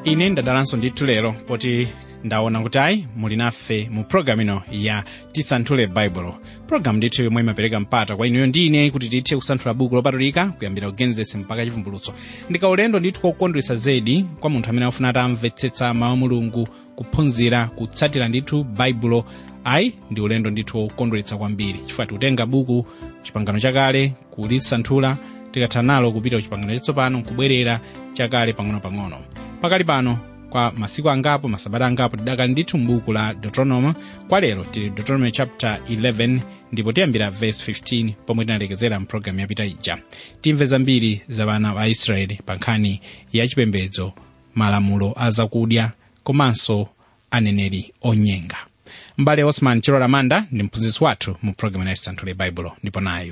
ine ndadalanso ndithu lero poti ndaona kuti ayi muli nafe mu programu ino ya tisanthule baibulo programu ndithu yomwe imapereka mpata kwa inuyo ndi ine kuti tithe kusanthula buku lopatulika kuyambira kugenesi mpaka chivumbulutso ndikaulendo ndithu kokondwetsa zedi kwa munthu amene afuna atamvetsetsa mawu a mulungu kuphunzira kutsatira ndithu baibulo ayi ndi ulendo ndithu wokondweretsa kwambiri chifukwa tikutenga buku chipangano chakale kulisanthula tikatha nalo kupita ku chipangano chatsopano kubwerera chakale pang'ono-pang'ono pakali pano kwa masiku angapo masabata angapo tidakali ndithu m'buku la deuteronomy kwa lero tili deuteronomy chapter 11 ndipo tiyambira verse 15 pomwe tinalekezera mpulogalamu yapita ija timve zambiri za vana va israeli pa nkhani ya chipembedzo malamulo a zakudya komanso aneneri onyenga mbale osman chilola manda ndi mphunzitsi wathu mu pulogalamu ya tisanthule baibulo ndipo nayu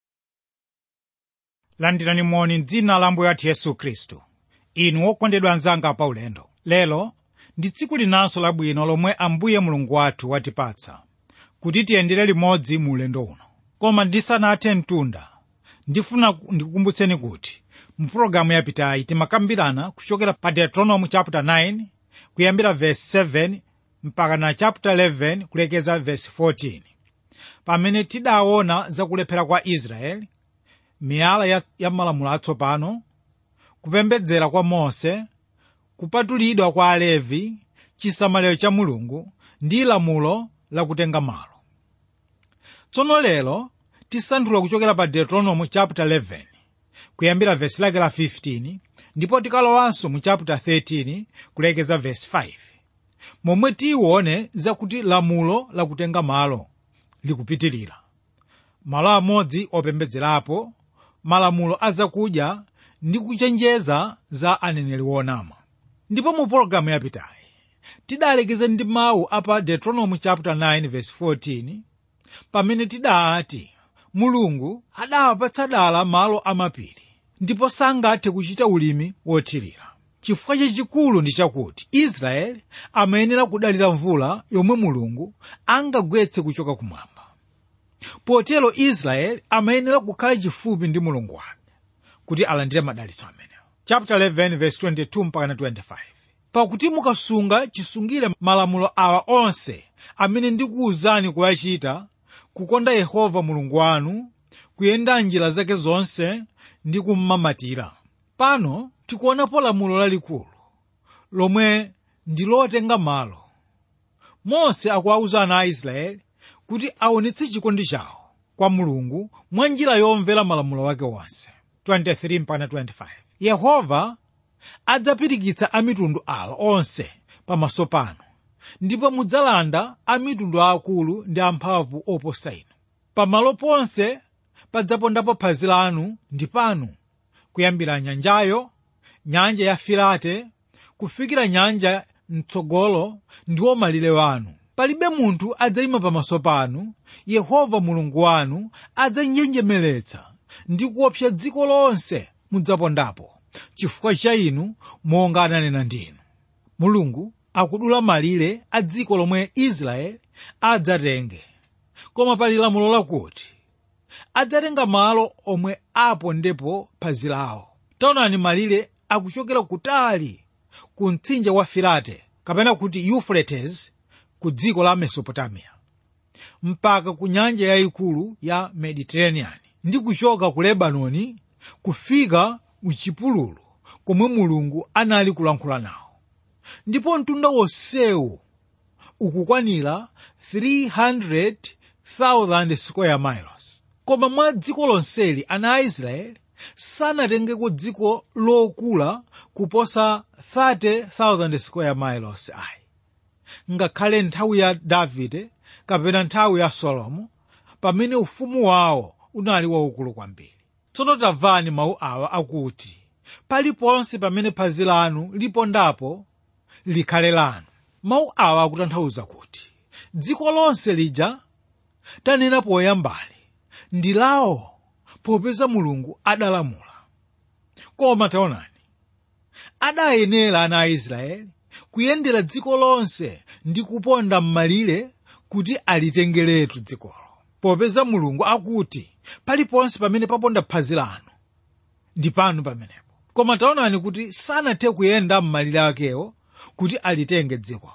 landirani moni m'dzina la ambuye athu yesu khristu inu okondedwa anzanga pa ulendo lero ndi tsiku linanso labwino lomwe ambuye mulungu wathu watipatsa kuti tiyendere limodzi mu ulendo uno koma ndisanathe mtunda ndifuna ku- ndikukumbutseni kuti mu pulogalamu yapitayi timakambirana kuchokera pa deuteronomy chapter 9 kuyambira verse 7 mpaka na chapter 11 kulekeza verse 14 pamene tidaona zakulephera kwa israeli miyala ya, ya malamulo atsopano kupembedzera kwa mose kupatulidwa kwa alevi chisamaliro cha mulungu ndi lamulo lakutenga malo tsono lero tisanthula kuchokera pa deuteronomy chapter 11 kuyambira vesi lake la 15 ndipo tikalowanso mu chapter 13 kulekeza vesi 5 momwe tione zakuti lamulo lakutenga malo likupitilira malo amodzi opembedzerapo malamulo azakudya ndi kuchenjeza za aneneri wonama ndipo mu pologalamu yapitayi tidalekeza ndi mawu apa deuteronomy chapter 9 verse 14 pamene tidati mulungu adawapatsa dala malo amapiri ndipo sangathe kuchita ulimi wothirira chifukwa chachikulu ndi chakuti israeli amayenera kudalira mvula yomwe mulungu angagwetse kuchoka kumwamba potero israeli amayenera kukhala chifupi ndi mulungu wake kuti alandire madalitso amenewo chapter 11 verse 22 mpaka 25 pakuti mukasunga chisungire malamulo awa onse amene ndikuwuzani kuyachita kukonda yehova mulungu wanu kuyenda njira zake zonse ndi kummamatira pano tikuonapo lamulo lalikulu lomwe ndi lotenga malo mose akuwawuza ana a israeli kuti aonetse chikondi chawo kwa mulungu mwa njira yomvera malamulo wake wonse 23 mpaka 25 yehova adzapirikitsa amitundu awa onse pamaso panu ndipo mudzalanda amitundu aakulu ndi amphamvu oposa inu pamalo ponse padzapondapo phazi lanu ndi panu kuyambira nyanjayo nyanja ya filate kufikira nyanja mtsogolo ndiwo malire wanu palibe munthu adzayima pamaso panu yehova mulungu wanu adzanjenjemeretsa ndi kuopsa dziko lonse mudzapondapo chifukwa cha inu monga ananena ndinu mulungu akudula malire a dziko lomwe israeli adzatenge koma pali lamulo lakuti adzatenga malo omwe apondepo phazi lawo taonani malire akuchokera kutali ku mtsinje wa filate kapena kuti euphrates ku dziko la mesopotamiya mpaka ku nyanja yayikulu ya mediterranean ndi kuchoka ku lebanoni kufika mchipululu komwe mulungu anali kulankhula nawo ndipo mtunda wonsewu ukukwanira 300,000 square miles koma mwa dziko lonseli ana a israeli sanatengeko dziko lokula kuposa 30,000 square miles ayi ngakhale nthawi ya davide kapena nthawi ya solomo pamene ufumu wawo unali waukulu kwambiri tsono tamvani mawu awa akuti paliponse pamene phazi lanu lipondapo likhale lanu mawu awa akutanthauza kuti dziko lonse lija tanena poyambali ndi lawo popeza mulungu adalamula koma taonani adayenera ana a israeli kuyendera dziko lonse ndi kuponda m'malire kuti alitengeretu dzikolo popeza mulungu akuti paliponse pamene paponda phazi lanu ndi panu pamenepo koma taonani kuti sanathe kuyenda m'malire akewo kuti alitenge dzikolo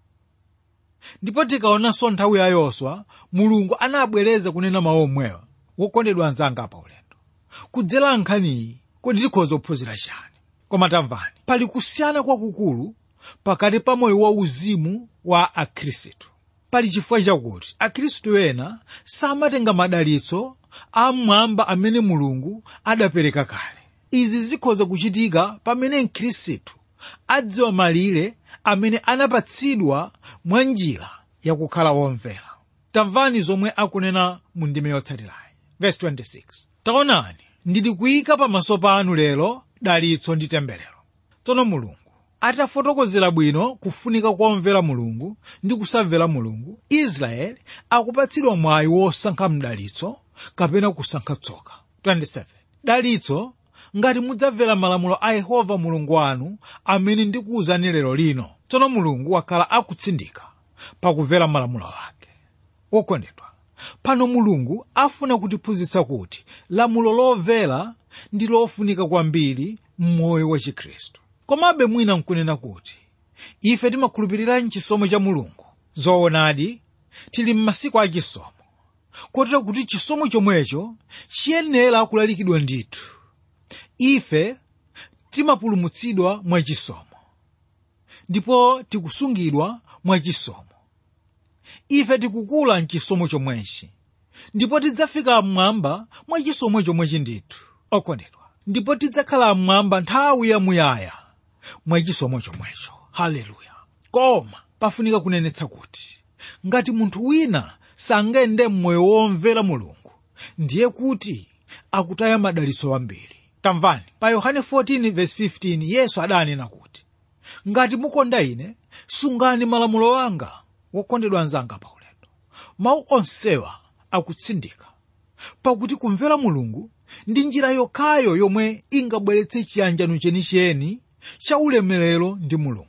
ndipo tikaonanso nthawi ya yoswa mulungu anabwereza kunena mawu omwewa wokondedwa anzanga pa ulendo kudzera nkhaniyi kodi tikhoza kuphunzira chani koma tamvani pali kusiyana kwakukulu pakati pa moyo wauzimu wa akhristu pali chifukwa chakuti akhristu ena samatenga madalitso amwamba amene mulungu adapereka kale izi zikhoza kuchitika pamene mkhristu adziwa malire amene anapatsidwa mwa njira yakukhala womvera tamvani zomwe akunena mu ndime yotsatirayi verse 26 taonani ndili kuyika pamaso panu lero dalitso ndi temberero tsono mulungu atafotokozera bwino kufunika komvera mulungu ndi kusamvera mulungu israeli akupatsidwa mwayi wosankha mdalitso kapena kusankha tsoka 27 dalitso ngati mudzamvera malamulo a yehova mulungu wanu amene ndikuwuzani lero lino tsono mulungu wakhala akutsindika pakumvera malamulo ake wokondedwa pano mulungu afuna kutiphunzitsa kuti lamulo lomvera ndi lofunika kwambiri m'moyo wa chikhristu komabe mwina nkunena kuti ife timakhulupirira mchisomo cha mulungu zoonadi tili m'masiku a chisomo kotero kuti chisomo chomwecho chiyenera kulalikidwa ndithu ife timapulumutsidwa mwachisomo ndipo tikusungidwa mwachisomo ife tikukula mchisomo chomwechi ndipo tidzafika mmwamba mwachisomo chomwechi ndithu okondedwa ndipo tidzakhala mmwamba nthawi yamuyaya mwachisomo chomwecho haleluya koma pafunika kunenetsa kuti ngati munthu wina sangende mmoyo womvera mulungu ndiye kuti akutaya madalitso ambiri tamvani pa yohane 14:15 yesu adanena kuti ngati mukonda ine sungani malamulo anga wokondedwa anzanga pa ulendo mawu onsewa akutsindika pakuti kumvera mulungu ndi njira yokhayo yomwe ingabweretse chiyanjano chenicheni cha ulemerero ndi mulungu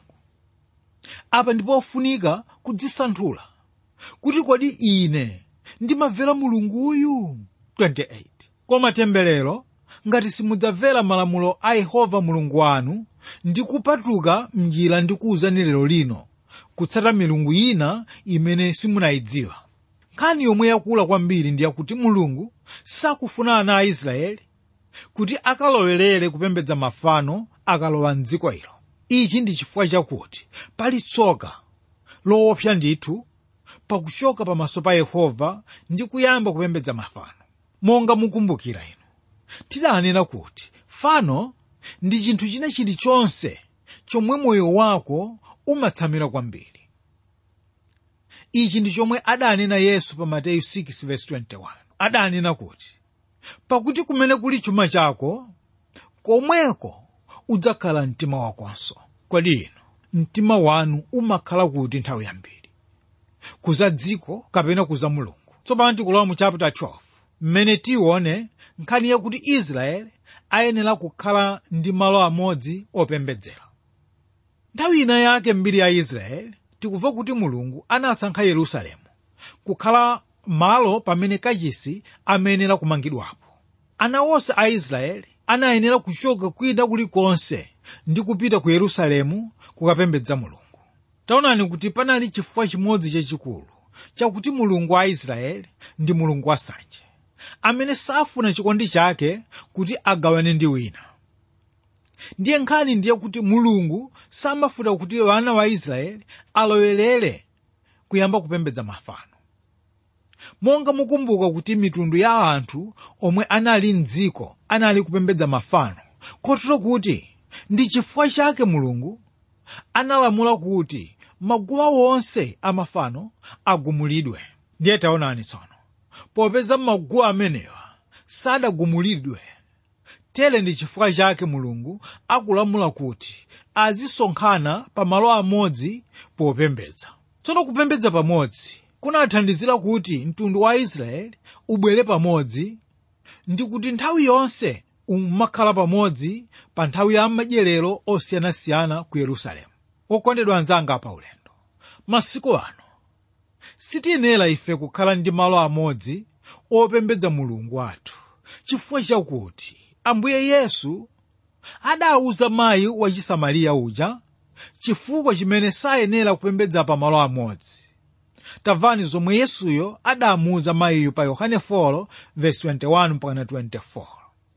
apa ndipo ofunika kudzisanthula kuti kodi ine ndimamvera mulunguyu 28 koma temberero ngati simudzamvera malamulo a yehova mulungu wanu ndi kupatuka mnjira ndi kuwuzani lero lino kutsata milungu ina imene simunayidziwa nkhani yomwe yakula kwambiri ndi yakuti mulungu sakufuna ana a israeli kuti akalowerere kupembedza mafano akalowa mdziko ilo ichi ndi chifukwa chakuti pali tsoka loopsa ndithu pakuchoka pamaso pa yehova ndi kuyamba kupembedza mafano monga mukumbukira inu tidanena kuti fano ndi chinthu china chilichonse chomwe moyo wako umatsamira kwambiri ichi ndi chomwe adanena yesu pa mateyu 6:21 adanena kuti pakuti kumene kuli chuma chako komweko udzakhala mtima wakonso kodi inu mtima wanu umakhala kuti nthawi yambiri kuza dziko kapena kuza mulungu tsopano tikulowa mu chapter 12 mmene tione nkhani yakuti israeli ayenera kukhala ndi malo amodzi opembedzera nthawi ina yake mbiri ya israeli tikumva kuti mulungu anasankha yerusalemu kukhala malo pamene kachisi amayenera kumangidwapo ana onse a israeli anayenera kuchoka kwina kulikonse ndi kupita ku yerusalemu kukapembedza mulungu taonani kuti panali chifukwa chimodzi chachikulu chakuti mulungu wa israeli ndi mulungu wasanje amene safuna chikondi chake kuti agawane ndi wina ndiye nkhani ndiye kuti mulungu samafuna kuti wana wa israeli alowerere kuyamba kupembedza mafano monga mukumbuka kuti mitundu ya anthu omwe anali mdziko anali kupembedza mafano kotero kuti ndi chifukwa chake mulungu analamula kuti maguwa wonse amafano agumulidwe ndiye taonani tsono popeza maguwa amenewa sadagumulidwe tere ndi chifukwa chake mulungu akulamula kuti azisonkhana pa malo amodzi popembedza tsono kupembedza pamodzi kunathandizira kuti mtundu wa israeli ubwere pamodzi ndi kuti nthawi yonse umakhala pamodzi pa nthawi ya madyerero osiyanasiyana ku yerusalemu okondedwa anzanga pa ulendo masiku ano sitiyenera ife kukhala ndi malo amodzi opembedza mulungu wathu chifukwa chakuti ambuye yesu adawuza mayi wa chisamariya uja chifukwa chimene sayenera kupembedza pamalo amodzi tamvani zomwe yesuyo adamuwuza mayiyo pa yohane 4:21-24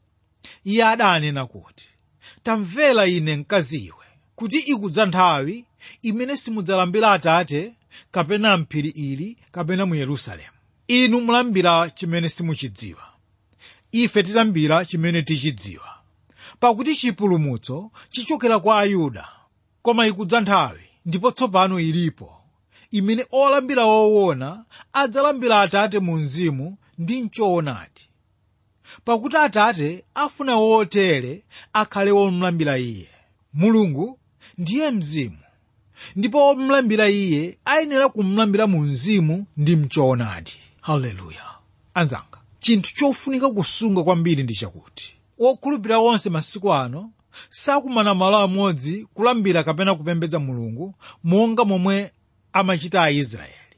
iye adanena kuti tamvera ine mkaziwe kuti ikudza nthawi imene simudzalambira atate kapena mphiri ili kapena mu yerusalemu inu mulambira chimene simuchidziwa ife tilambira chimene tichidziwa pakuti chipulumutso chichokera kwa ayuda koma ikudza nthawi ndipo tsopano ilipo imene olambira woona adzalambira atate mu mzimu ndi mchoonadi pakuti atate afuna wotere akhale womulambira iye mulungu ndiye mzimu ndipo womulambira iye ayenera kumulambira mu mzimu ndi mchoonadi haleluya anzanga chinthu chofunika kusunga kwambiri ndi chakuti wokhulupirira wonse masiku ano sakumana malo amodzi kulambira kapena kupembedza mulungu monga momwe amachita aisraeli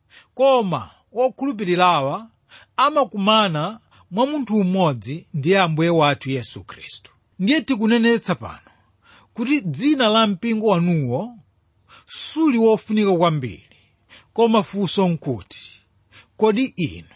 koma wokhulupirirawa amakumana mwa munthu umodzi ndiye ambuye wathu yesu khristu ndiye tikunenetsa pano kuti dzina la mpingo wanuwo suli wofunika kwambiri koma funso nkuti kodi inu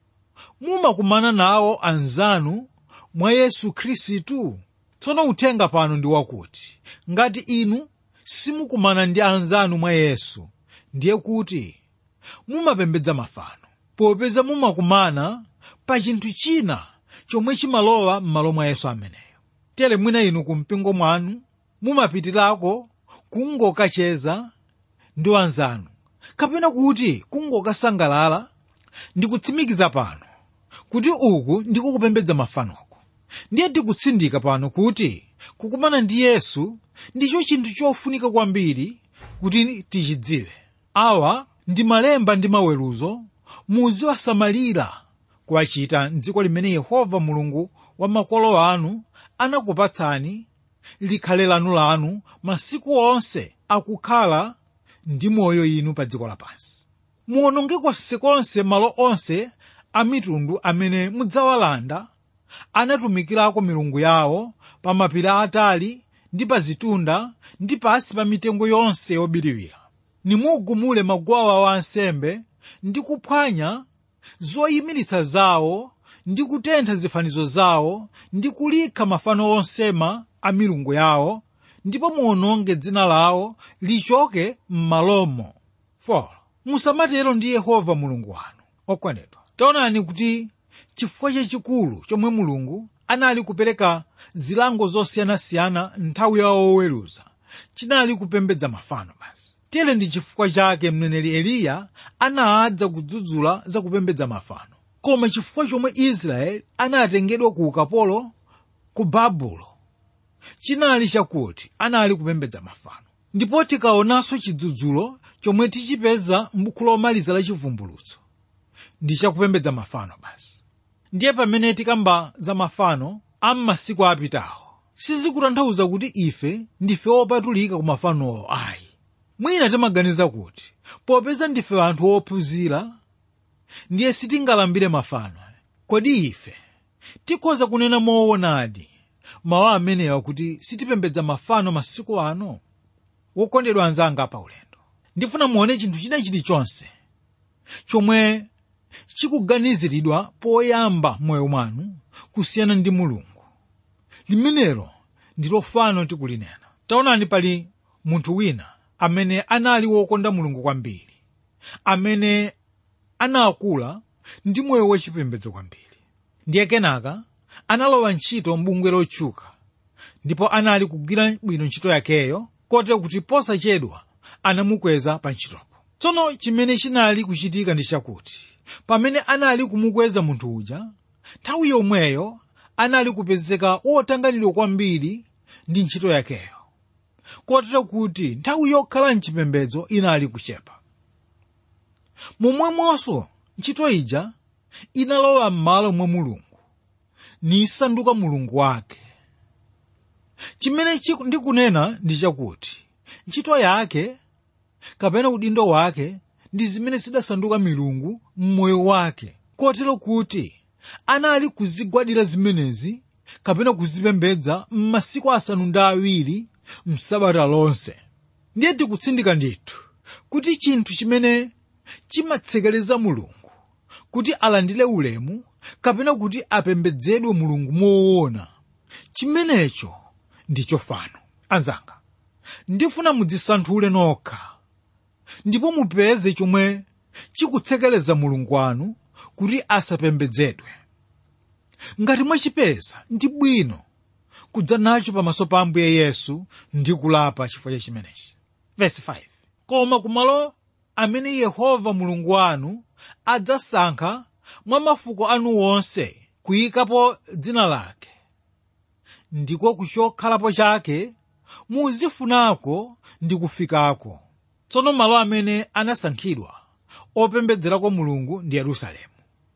mumakumana nawo anzanu mwa yesu khristu tsono uthenga pano ndi wakuti ngati inu simukumana ndi anzanu mwa yesu ndiye kuti mumapembedza mafano popeza mumakumana pa chinthu china chomwe chimalowa m'malo mwa yesu ameneyo tere mwina inu kumpingo mwanu mumapitirako kungokacheza ndi anzanu kapena kuti kungokasangalala ndi kutsimikiza pano kuti uku ndiko kupembedza mafanoko ndiye tikutsindika pano kuti kukumana ndi yesu ndicho chinthu chofunika kwambiri kuti tichidziwe awa ndi malemba ndi maweruzo muziwasamalira kuwachita mdziko limene yehova mulungu wa makolo anu anakupatsani likhale lanu lanu masiku onse akukhala ndi moyo inu pa dziko lapansi muwononge konsekonse malo onse a mitundu amene mudzawalanda anatumikirako milungu yawo pa mapiri atali ndi pa zitunda ndi pasi pa mitengo yonse yobiriwira nimugumule maguwa wa ansembe ndi kuphwanya zoyimiritsa zawo ndi kutentha zifanizo zawo ndi kulikha mafano onsema a milungu yawo ndipo muwononge dzina lawo lichoke m'malomo 4 musamatero ndi yehova mulungu wanu okwanedwa taonani kuti chifukwa chachikulu chomwe mulungu anali kupereka zilango zosiyanasiyana nthawi yawo woweruza chinali kupembedza mafano basi tere ndi chifukwa chake mneneri eliya anadza kudzudzula za kupembedza mafano koma chifukwa chomwe israeli anatengedwa ku ukapolo ku babulo chinali chakuti anali kupembedza mafano ndipo tikaonanso chidzudzulo chomwe tichipeza m'buku lomaliza la chivumbulutso ndi chakupembedza mafano basi ndiye pamene tikamba za mafano a m'masiku apitawo sizikutanthauza kuti ife ndife opatulika ku mafanowo ayi mwina timaganiza kuti popeza ndife anthu ophunzira ndiye sitingalambire mafano kodi ife tikhoza kunena moonadi mawu amenewa kuti sitipembedza mafano masiku ano wokondedwa anzanga pa ulendo ndifuna muone chinthu china chilichonse chomwe chikuganiziridwa poyamba moyo mwanu kusiyana ndi mulungu limenelo ndilo fano tikulinena taonani pali munthu wina amene anali wokonda mulungu kwambiri amene anakula ndi moyo wachipembedzo kwambiri ndiye kenaka analowa ntchito m'bungwe lotchuka ndipo anali kugwira bwino ntchito yakeyo kotero kuti posachedwa anamukweza pa ntchitopo tsono chimene chinali kuchitika ndi chakuti pamene anali kumukweza munthu uja nthawi yomweyo anali kupezeka wotanganidwa kwambiri ndi ntchito yakeyo kotero kuti nthawi yokhala mchipembedzo inali kuchepa momwemonso ntchito ija inalowa m'malo mwa mulungu nisanduka mulungu wake chimene ndikunena ndi chakuti ntchito yake kapena udindo wake ndi zimene zidasanduka milungu m'moyo wake kotero kuti anali kuzigwadira zimenezi kapena kuzipembedza m'masiku asanu ndi awiri msabata lonse ndiye tikutsindika ndithu kuti chinthu chimene chimatsekereza mulungu kuti alandire ulemu kapena kuti apembedzedwe mulungu moona chimenecho ndicho fano anzanga ndifuna mudzisanthule nokha ndipo mupeze chomwe chikutsekereza mulungu wanu kuti asapembedzedwe ngati mwachipeza ndi bwino kudza nacho pamaso pa ambuye yesu ndi kulapa chifukwa cha chimenechi verse 5 koma kumalo amene yehova mulungu wanu adzasankha mwa mafuko anu wonse kuyikapo dzina lake ndiko kuchokhalapo chake muzifunako ndi kufikako tsono malo amene anasankhidwa opembedzerako mulungu ndi yerusalemu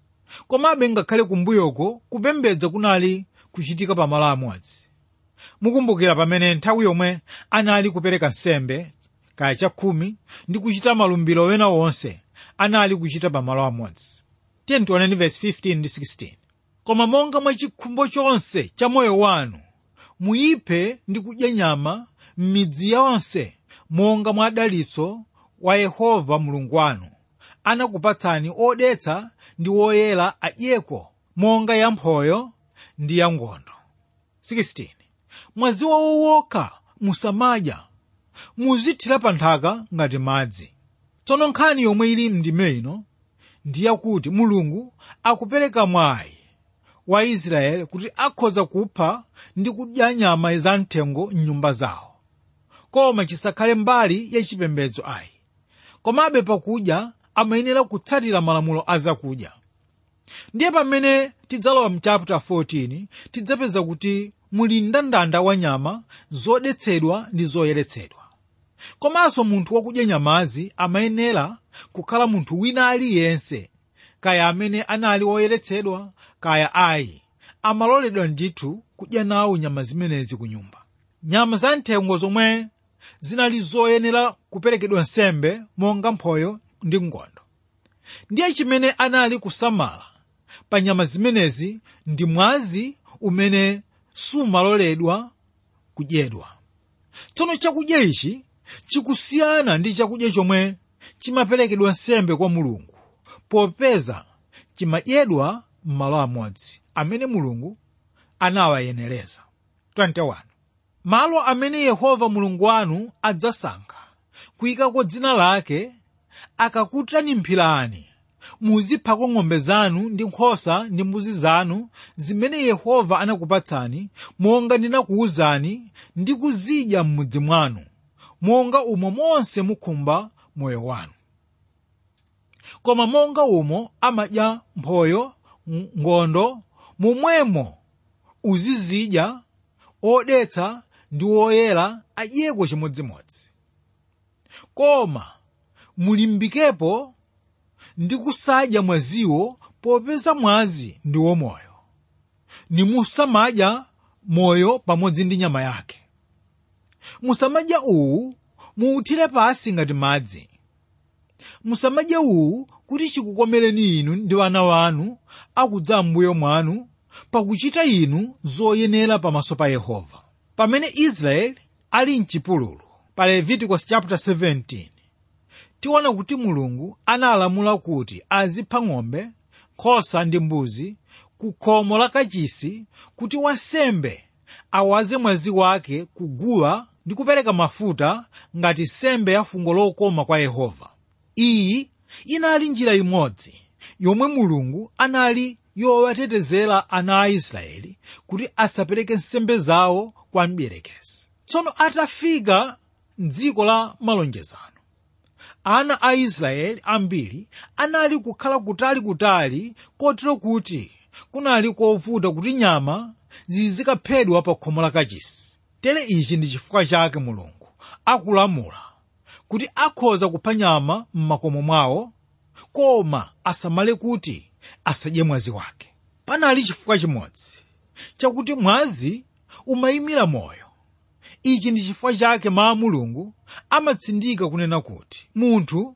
komabe ngakhale kumbuyoko kupembedza kunali kuchitika pamalo amodzi mukumbukira pamene nthawi yomwe anali kupereka nsembe kaya chakhumi ndi kuchita malumbiro wena wonse anali kuchita pamalo amodzi tiyeni tione verse 15 ndi 16 koma monga mwa chikhumbo chonse cha moyo wanu muyiphe ndi kudya nyama m'midzi yonse monga mwa dalitso wa yehova mulungu wanu anakupatsani odetsa ndi woyera adyeko monga yamphoyo ndi yangondo 16 mwazi wawo wokha musamadya muzithira pa nthaka ngati madzi tsono nkhani yomwe ili mndime ino ndi yakuti mulungu akupereka mwayi wa israeli kuti akhoza kupha ndi kudya nyama zamthengo m'nyumba zawo koma chisakhale mbali ya chipembedzo ayi komabe pakudya amayenera kutsatira malamulo a zakudya ndiye pamene tidzalowa mchapter 14 tidzapeza kuti muli mndandanda wa nyama zodetsedwa ndi zoyeretsedwa komanso munthu wakudya nyamazi amayenera kukhala munthu wina aliyense kaya amene anali woyeretsedwa kaya ayi amaloledwa ndithu kudya nawo nyama zimenezi ku nyumba nyama za nthengo zomwe zinali zoyenera kuperekedwa nsembe monga mphoyo ndi ngondo ndiye chimene anali kusamala pa nyama zimenezi ndi mwazi umene sumaloledwa kudyedwa tsono chakudya ichi chikusiyana ndi chakudya chomwe chimaperekedwa nsembe kwa mulungu popeza chimadyedwa m'malo amodzi amene mulungu anawayenereza 21 malo amene yehova mulungu wanu adzasankha kuyikako dzina lake akakutanimphirani muziphako ng'ombe zanu ndi nkhosa ndi mbuzi zanu zimene yehova anakupatsani monga ndinakuwuzani ndi kuzidya m'mudzi mwanu monga umo monse mukhumba moyo wanu koma monga umo amadya mphoyo ngondo momwemo uzizidya odetsa ndi woyera adyeko chimodzimodzi koma mulimbikepo ndi kusadya mwaziwo popeza mwazi ndi womoyo nimusamadya moyo pamodzi ndi nyama yake musamadya uwu muuthire pasi ngati madzi musamadya uwu kuti chikukomereni inu ndi wana wanu akudza m'mbuyo mwanu pakuchita inu zoyenera pamaso pa yehova pamene israeli ali mchipululu pa leviticus chapter 17 tiona kuti mulungu analamula kuti azipha ng'ombe nkhosa ndi mbuzi ku khomo la kachisi kuti wansembe awaze mwazi wake kuguwa ndi kupereka mafuta ngati sembe ya fungo lokoma kwa yehova iyi inali njira imodzi yomwe mulungu anali yowatetezera ana a israeli kuti asapereke nsembe zawo kwa mdierekezi tsono atafika mdziko la malonjezano ana a israeli ambiri anali kukhala kutalikutali kotero kuti kunali kovuta kuti nyama zizikaphedwa pa khomo la kachisi tere ichi ndi chifukwa chake mulungu akulamula kuti akhoza kupha nyama m'makomo mwawo koma asamale kuti asadye mwazi wake panali chifukwa chimodzi chakuti mwazi umayimira moyo ichi ndi chifukwa chake mawu mulungu amatsindika kunena kuti munthu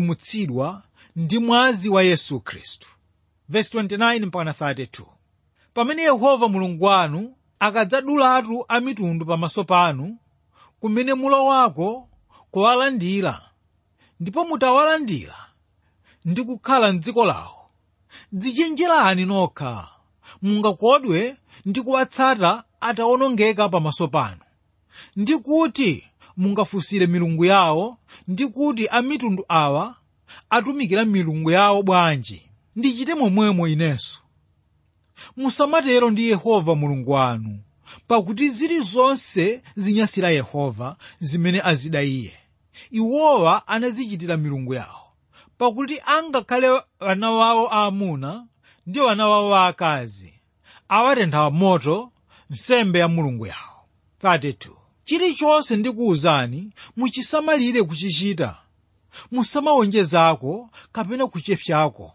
amapulumutsidwa ndi mwazi wa yesu khristu verse 29 mpaka 32 pamene yehova mulungu wanu akadzadulatu a mitundu pamaso panu kumene mulowako kuwalandira ndipo mutawalandira ndi kukhala mdziko lawo dzichenjerani nokha mungakodwe ndi kuwatsata atawonongeka pamaso panu ndi kuti mungafunsire milungu yawo ndi kuti a mitundu awa atumikira milungu yawo bwanji ndichite momwemo inenso musamatero ndi yehova mulungu wanu pakuti zilizonse zinyasira yehova zimene azida iye iwowa anazichitira milungu yawo pakuti angakhale wana wawo aamuna ndi wana wawo aakazi awatentha moto nsembe ya mulungu yawo 32 chilichonse ndikuwuzani muchisamalire kuchichita musamawonjezako kapena kuchepsako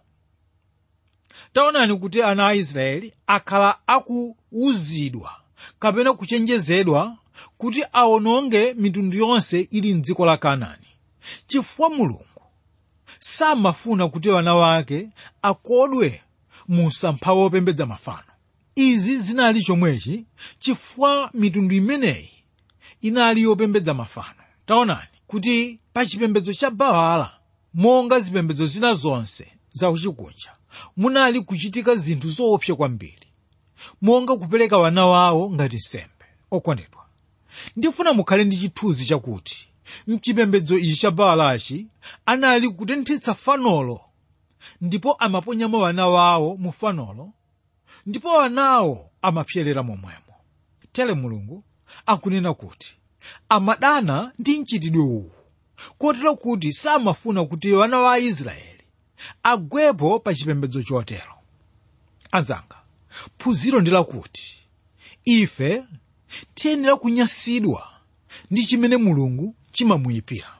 taonani kuti ana a israeli akhala akuwuzidwa kapena kuchenjezedwa kuti awononge mitundu yonse ili mdziko la kanaani chifukwa mulungu samafuna kuti wana wake akodwe mu msampha wopembedza mafano izi zinali chomwechi chifukwa mitundu imeneyi inali yopembedza mafano taonani kuti pa chipembedzo cha baala monga zipembedzo zina zonse zakuchikunja munali kuchitika zinthu zoopsa kwambiri monga kupereka wana wawo ngati nsembe okondedwa ndifuna mukhale ndi chithunzi chakuti mchipembedzo ichi cha baalachi anali kutenthetsa fanolo ndipo amaponyamo wana wawo mu fanolo ndipo wanawo amapyerera momwemo tere mulungu akunena kuti amadana ndi mchitidwe uwu kotero kuti samafuna kuti wana wa aisraeli agwepo pa chipembedzo chotero anzanga phunziro ndi lakuti ife tiyenera kunyasidwa ndi chimene mulungu chimamuyipira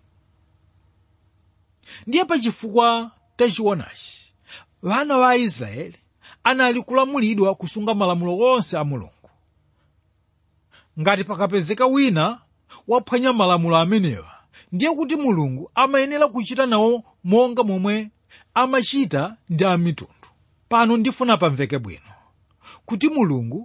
ndiye pachifukwa tachionachi wana wa aisraeli anali kulamulidwa kusunga malamulo onse a mulungu ngati pakapezeka wina waphwanya malamulo amenewa ndiye kuti mulungu amayenera kuchita nawo monga momwe amachita ndi amitundu pano ndifuna pamveke bwino kuti mulungu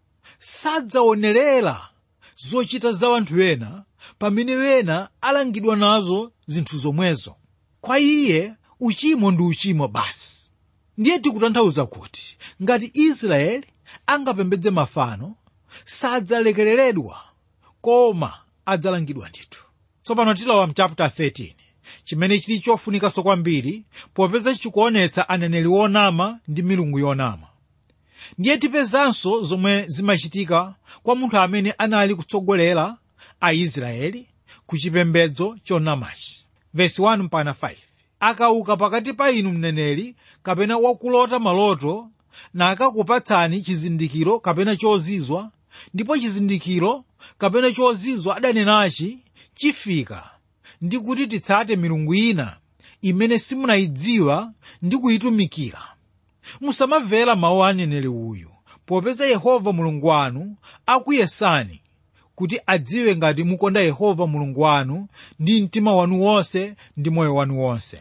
sadzaonerera zochita za anthu ena pamene wena alangidwa nazo zinthu zomwezo kwa iye uchimo ndi uchimo basi ndiye tikutanthauza kuti ngati israeli angapembedze mafano sadzalekereredwa koma adzalangidwa ndithu tsopano tilowa mchapter 13 chimene chili chofunikanso kwambiri popeza chikuonetsa aneneri onama ndi milungu yonama ndiye tipezanso zomwe zimachitika kwa munthu amene anali kutsogolera aisraeli ku chipembedzo chonamachi vesi 1 mpaka 5 akauka pakati pa inu mneneri kapena wakulota maloto nakakupatsani chizindikiro kapena chozizwa ndipo chizindikiro kapena chozizwa adanenachi chifika ndi kuti titsate milungu ina imene simunayidziwa ndi kuyitumikira musamamvera mawu a aneneri uyu popeza yehova mulungu wanu akuyesani kuti adziwe ngati mukonda yehova mulungu wanu ndi mtima wanu wonse ndi moyo wanu wonse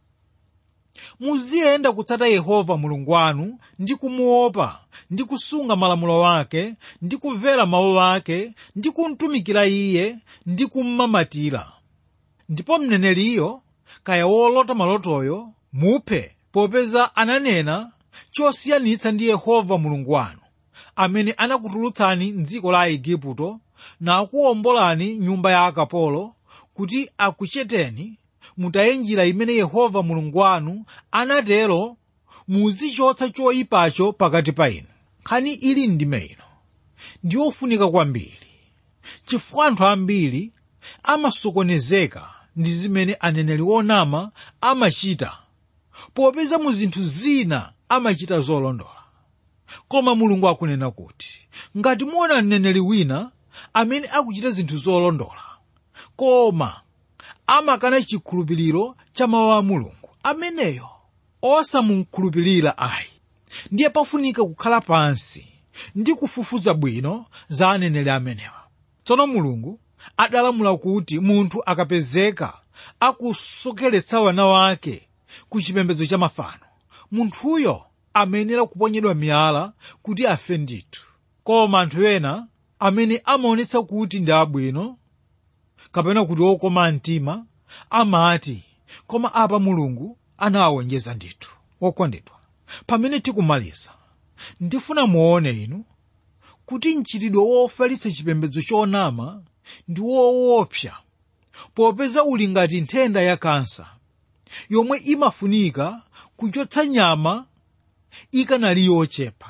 muziyenda kutsata yehova mulungu wanu ndi kumuopa ndi kusunga malamulo ake ndi kumvera mawu ake ndi kumtumikira iye ndi kummamatira ndipo mneneriyo kaya wolota malotoyo muphe popeza ananena chosiyanitsa ndi yehova mulungu wanu amene anakutulutsani mdziko la igupto nakuwombolani nyumba ya akapolo kuti akucheteni mutaye njira imene yehova mulungu wanu anatero muzichotsa choyipacho pakati pa inu nkhani ili ndime ino ndiyofunika kwambiri chifukwa anthu ambiri amasokonezeka ndi zimene aneneri onama amachita popeza mu zinthu zina amachita zolondola koma mulungu akunena kuti ngati muona mneneri wina amene akuchita zinthu zolondola koma amakana chikhulupiriro cha mawu a mulungu ameneyo osamukhulupirira ayi ndiye pafunika kukhala pansi ndi kufufuza bwino za aneneri amenewa tsono mulungu adalamula kuti munthu akapezeka akusokeretsa wana wake ku chipembedzo cha mafano munthuyo amayenera kuponyedwa miyala kuti afe ndithu koma anthu ena amene amaonetsa kuti ndi abwino kapena kuti okoma mtima amati koma apa mulungu anawonjeza ndithu okondedwa pamene tikumaliza ndifuna muone inu kuti mchitidwe wofalitsa chipembedzo chonama ndi woopsa popeza uli ngati nthenda ya kansa yomwe imafunika kuchotsa nyama ikanali yochepa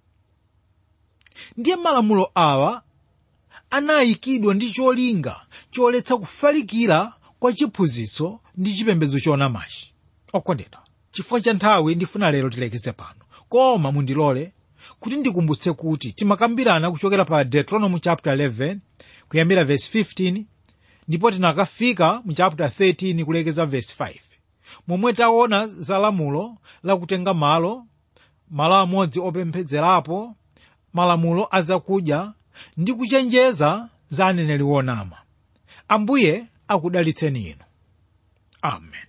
ndiye malamulo awa anayikidwa ndi cholinga choletsa kufalikira kwa chiphunzitso ndi chipembedzo chonamachi okondedwa chifukwa cha nthawi ndifuna lero tilekeze pano koma mundilole kuti ndikumbutse kuti timakambirana kuchokera pa deuteronomy chapter 11 kuyambira verse 15 ndipo tinakafika mu chapter 13 kulekeza verse 5 momwe taona za lamulo lakutenga malo malo amodzi opemphedzerapo malamulo azakudya ndi kuchenjeza za aneneri wonama ambuye akudalitseni inu amen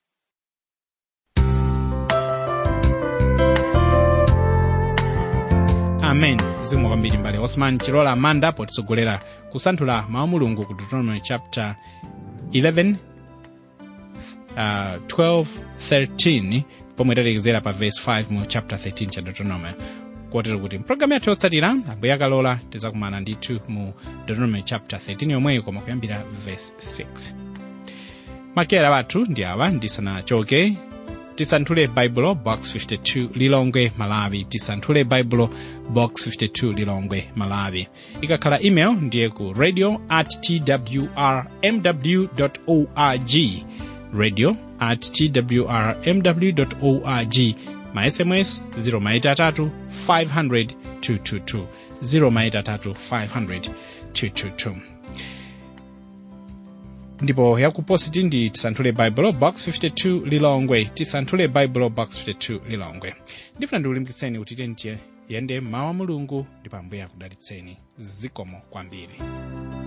amen zikomo kwambiri mbale osman chilola amanda potitsogolera kusanthula mawu mulungu ku deuteronomy chapter 11 uh, 12 13 pomwe talekezera pa verse 5 mu chapter 13 cha deuteronomy kotero kuti mpulogalamu yathu yotsatira ambuye akalola tizakumana ndithu mu deuteronomy chapter 13 yomweyo koma kuyambira verse 6 makera wathu ndi awa ndisanachoke tisanthule baibulo box 52 lilongwe malawi tisanthule baibulo box 52 lilongwe malawi ikakhala email ndiye ku radio at twrmw org radio at twrmw org ma sms 0maitatu 500 222 0maitatu 500 222 ndipo yakupositi ndi tisanthule baibulo box 52 lilongwe tisanthule baibulo box 52 lilongwe ndifuna ndikulimbikitseni kuti tiyende mawu a mulungu ndipo ambuye akudalitseni zikomo kwambiri